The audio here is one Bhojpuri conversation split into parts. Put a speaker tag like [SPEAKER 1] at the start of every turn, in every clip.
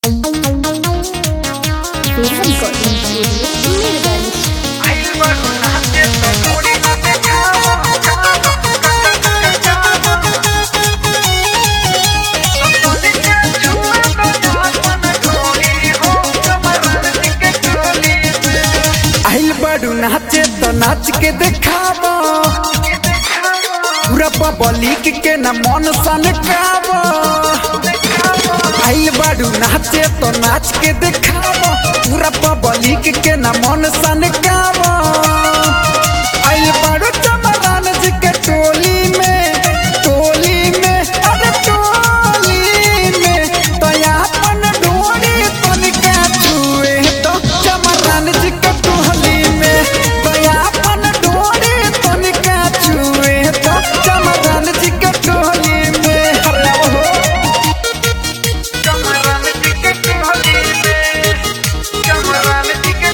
[SPEAKER 1] Film Recording Studio, Mirganj.
[SPEAKER 2] आइल बड़ू नाचे तो नाच के देखाबो पूरा पब्लिक के न मन सन काबो आइल बड़ू नाचे तो नाच के देखाबो पूरा पब्लिक के न मन सन काबो आइल बड़ू चमरान जी के टोली में टोली में अरे टोली में तो अपन डोरी तनिका छुए तो चमरान जी के टोली में तो अपन डोरी तनिका छुए तो चमरान जी के टोली में अरे हो चमरान जी के टोली में चमरान जी के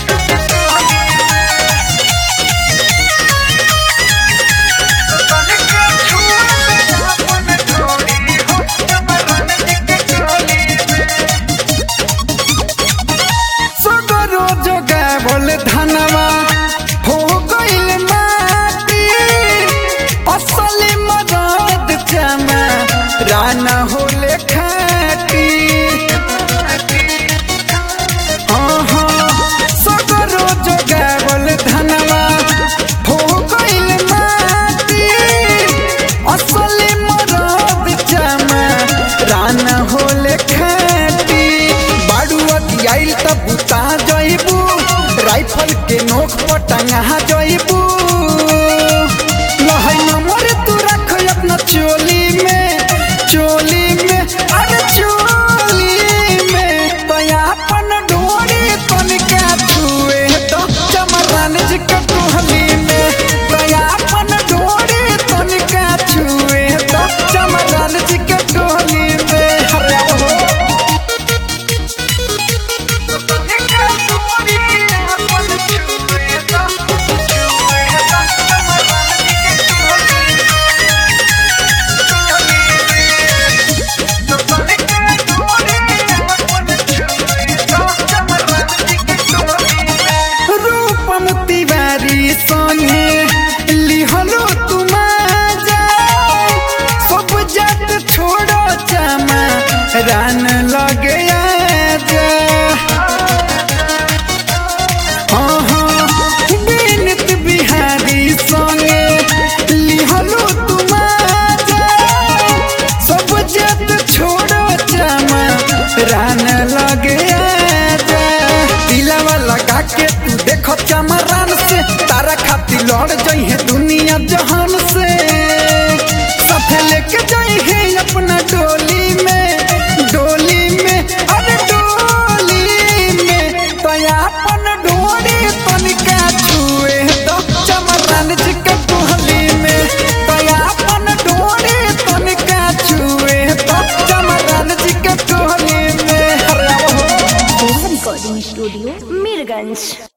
[SPEAKER 2] सगरो जोगा बोल धनवा हो गइल माटी असली मदद चमा राना होले खाटी आहा, सगरो जोगा बोल धनवा हो गइल माटी असली मदद चमा राना होले खाटी बाड़ू अतियाइल त बुता जइबू राइफल के नोक पर टंगा जइबू लहै नंबर तू रख अपना चोली में चोली में अरे चोली में पयापन डोरी तनिका छुए तो चमरान जी के टोहली में पयापन डोरी तनिका छुए तो चमरान जी के टोहली में अरे हो रूपम तिवारी संगे लिहलो तुमाजा सब जट छोड़ो चमा रान लगे आजा हाँ हाँ बिनत बिहारी संगे लिहलो तुमाजा सब जट छोड़ो चमा रान लगे आजा दिलावा लगा के तू देखो चमरान से तारा खाती लड़ जई है दुनिया जहान से साथे लेके जाई है अपना